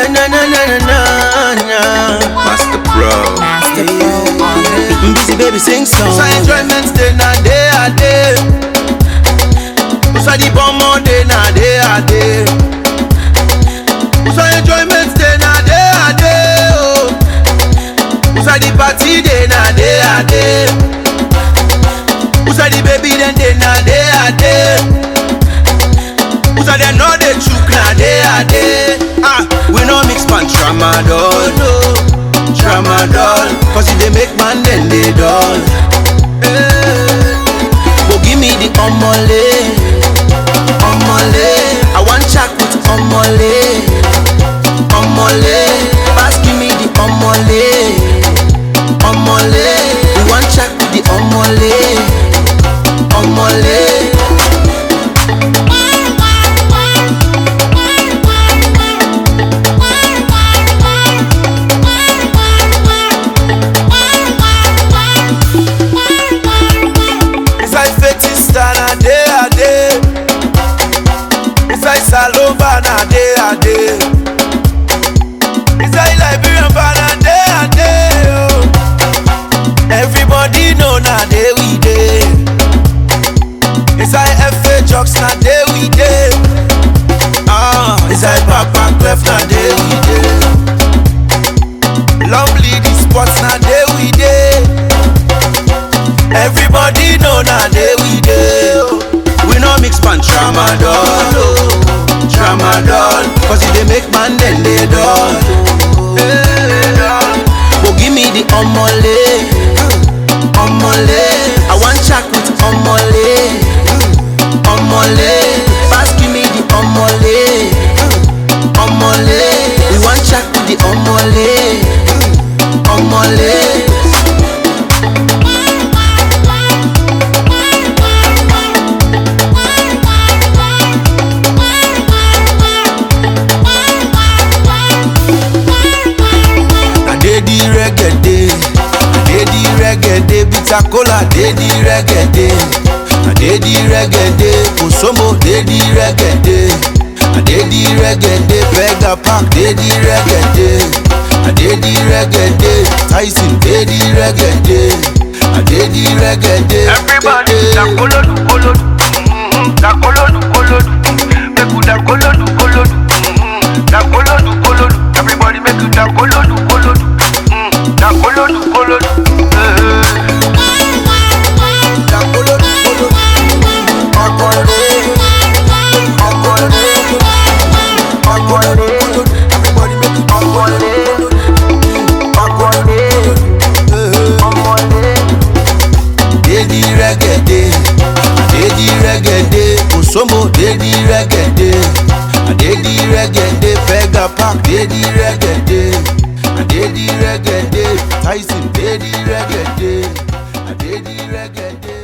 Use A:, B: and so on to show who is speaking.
A: na na na na na na.
B: Master Pro.
C: Master Pro on the beat.
A: Busy baby sing song.
D: So enjoyment day na day a day. So the bomb on day na day a day. So enjoyment day na day a day. Oh. So the party day na day a day. So the baby then day na day a day. So they know the chook na day a day. Ah, we no mix pan tramadol, no, tramadol. Cause if they make man then they dull. Eh. Go give me the omole, omole. I want chat with omole, omole. Pass give me the omole, omole. We want chat with the omole, omole. Inside Fetista na day a day. Inside Salova na day a day. Inside Liberian bar na day a day. Oh. Everybody know na day we day. Inside FA Jocks na day we day. Ah, inside Papa Clef na day we day. Lovely the sports na day we day. Everybody know na day we dey. oh. We no mix pan tramadol, oh, tramadol. Cause if they make man then they dull. Eh, Go give me the omole, omole. I want chat with omole, omole. Pass give me the omole, omole. We want chat with the omole, omole. I dey the reggae day. I dey the reggae day. Bitter cola dey the reggae day. I dey the reggae day. Osomo dey the reggae day. I dey the reggae day. Bega Park dey the reggae day. I dey the reggae day. Tyson dey the reggae day. I dey the reggae day.
E: Everybody, da kolodu kolodu, mm, da kolodu kolodu, make you da kolodu kolodu, mm, da kolodu kolodu. Everybody make you da kolodu kolodu, mm, da kolodu kolodu. eh.
D: Da kolodu kolodu. Akọrẹ. Akọrẹ. Akọrẹ. Everybody make it akọrẹ. Akọrẹ. Dey the reggae day. Dey the reggae day. Osomo dey the reggae day. I dey the reggae day. Bega Park dey the reggae day. I dey the reggae day. Tyson dey the reggae day. I dey the reggae day.